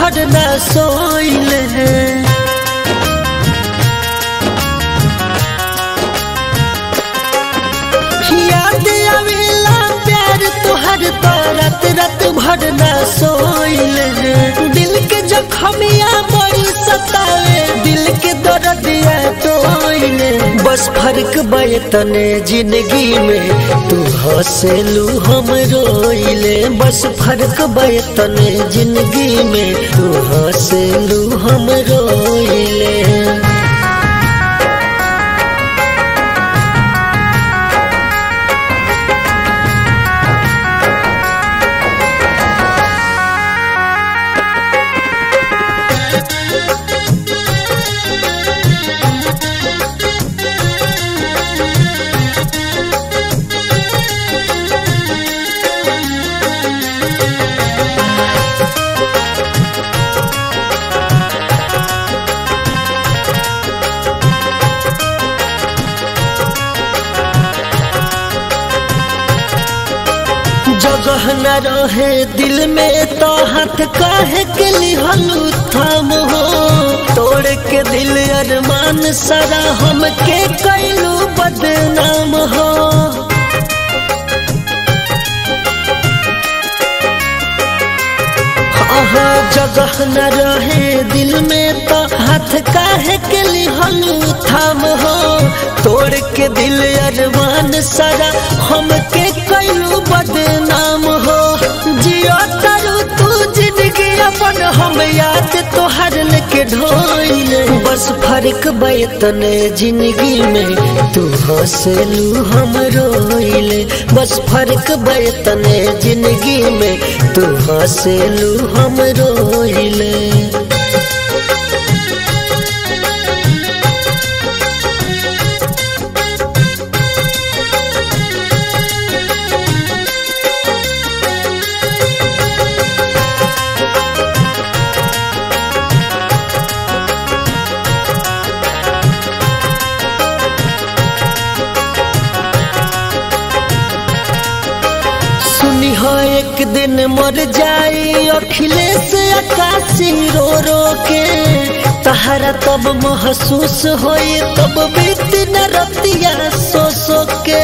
भर न सोइले याद आवेला प्यार तोहर तो रात रात भर न सोइले दिल के जखमिया बड़ी सतावे दिल के दर्दिया तोइले बस फर्क बयतने जिंदगी में तू हंसेलू हम रोइले बस फर्क बयतने जिंदगी में तू हंसेलू हम रोइले जगह न रहे दिल में तो हाथ काहे के लिहलू थाम हो तोड़ के दिल अरमान सारा हम के कैलू बदनाम हो आहा जगह न रहे दिल में तो हाथ काहे के लिहलू थाम हो तोड़ के दिल अरमान सारा हम के कैलू बदनाम हो जियो तरु तू जिंदगी अपन हम याद तोहर लेके ढोइले बस फर्क बैतने जिंदगी में तू हंसलू हम रोइले बस फर्क बैतने जिंदगी में तू हंसलू हम रोइले सुनी हो एक दिन मर जाई अखिलेश आकाशी रो रो के तहरा तब महसूस होई तब बीत न रतिया सो सो के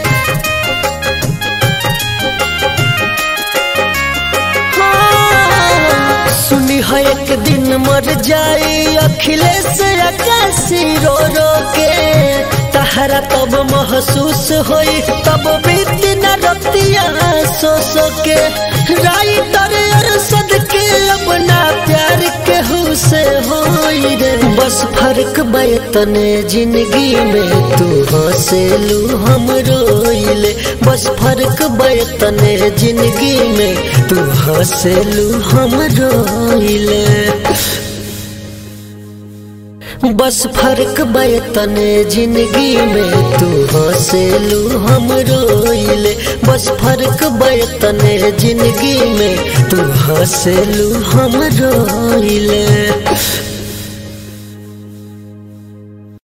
हाँ, सुनी हो एक दिन मर जाई अखिलेश आकाशी रो रो के तहरा तब महसूस होई तब बीत न रतिया सो सो के राई तर अरसद के अपना प्यार के से होई रे बस फर्क बैतने जिंदगी में तू हंसेलू हम रोइले बस फर्क बैतने जिंदगी में तू हंसेलू हम रोइले बस फर्क बैतने जिंदगी में तू हंसेलू हम रोइले बस फर्क बैतने जिंदगी में तू हंसेलू हम रोइले